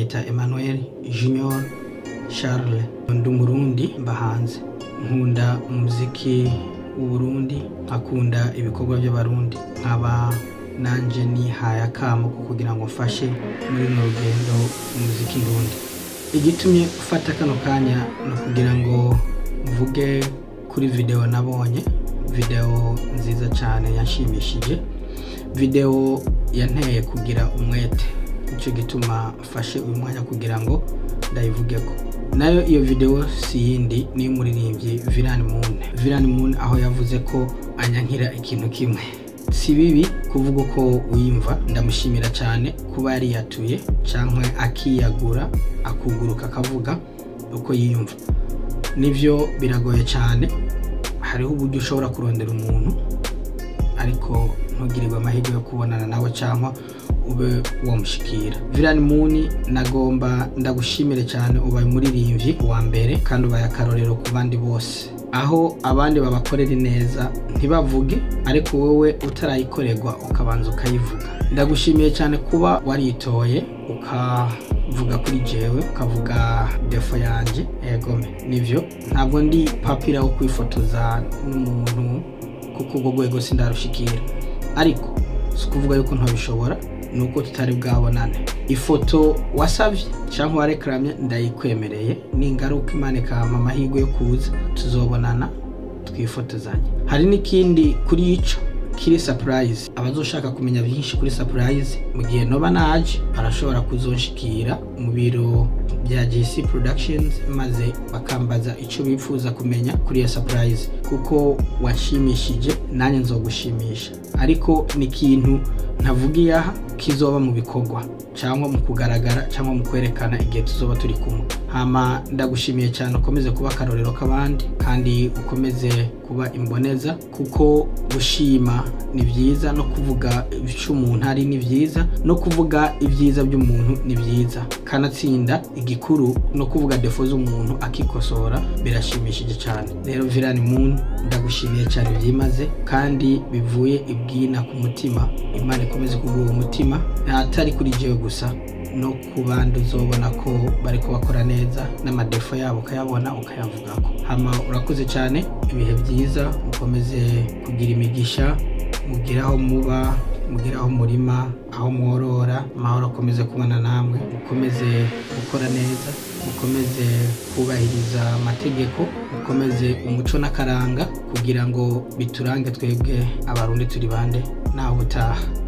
banyita Emmanuel Junior Charles ndi umurundi mba hanze nkunda umuziki w'uburundi nkakunda ibikorwa by'abarundi nkaba nanje nihaye akamo ko kugira ngo mfashe muri runo rugendo umuziki ndundi igitumye ufata kano kanya ni ukugira ngo mvuge kuri video nabonye video nziza cyane yanshimishije video yanteye kugira umwete nicyo gituma mfashe uyu mwanya kugira ngo ndayivugeko nayo iyo video si yindi ni umuririmbyi Viran Moon Viran Moon aho yavuze ko anyankira ikintu kimwe si bibi kuvuga uko wiyumva ndamushimira cyane kuba yari yatuye cyangwa akiyagura akuguruka akavuga uko yiyumva nibyo biragoye cyane hariho uburyo ushobora kurondera umuntu ariko ntugirirwe amahirwe yo kubonana nawe cyangwa ube wamushikira Viran Moon nagomba ndagushimire cyane ubaye umuririmbyi wa mbere kandi ubaye akarorero ku bandi bose aho abandi babakorera neza ntibavuge ariko wowe utarayikorerwa ukabanza ukayivuga ndagushimiye cyane kuba waritoye ukavuga kuri jewe ukavuga defo yanjye egome nivyo ntabwo ndi papira wo kwifotoza n'umuntu kuko ubwo rwego sindarushikira ariko si ukuvuga yuko ntabishobora ni uko tutari bwabonane ifoto wasabye cyangwa warekaranye ndayikwemereye ningaruka imana ikampa amahirwe yo kuza tuzobonana twifotozanye hari n'ikindi kuri ico kiri surprise abazoshaka kumenya byinshi kuri surprise mu gihe noba naje barashobora kuzonshikira mu biro bya GC Productions maze bakambaza icyo bifuza kumenya kuri iyo surprise kuko washimishije nanjye nzogushimisha ariko ni ikintu ntavugiye aha kizoba mu bikorwa cyangwa mu kugaragara cyangwa mu kwerekana igihe tuzoba turi kumwe hama ndagushimiye cyane ukomeze kuba akarorero k'abandi kandi ukomeze kuba imboneza kuko gushima ni byiza no kuvuga icyo umuntu ari ni byiza no kuvuga ibyiza by'umuntu ni byiza kanatsinda igikuru no kuvuga defo z'umuntu akikosora birashimishije cyane rero Viran Moon ndagushimiye cyane byimaze kandi bivuye ibwina ku mutima imana ikomeze kuguha umutima atari kuri jewe gusa no ku bandi uzobona ko bari kubakora neza n'amadefo yabo ukayabona ukayavugako hama urakoze cyane ibihe byiza mukomeze kugira imigisha mugire aho muba mugire aho murima aho mworora amahoro akomeze kubana namwe mukomeze gukora neza mukomeze kubahiriza amategeko mukomeze umuco n'akaranga kugira ngo biturange twebwe abarundi turi bande nawe utaha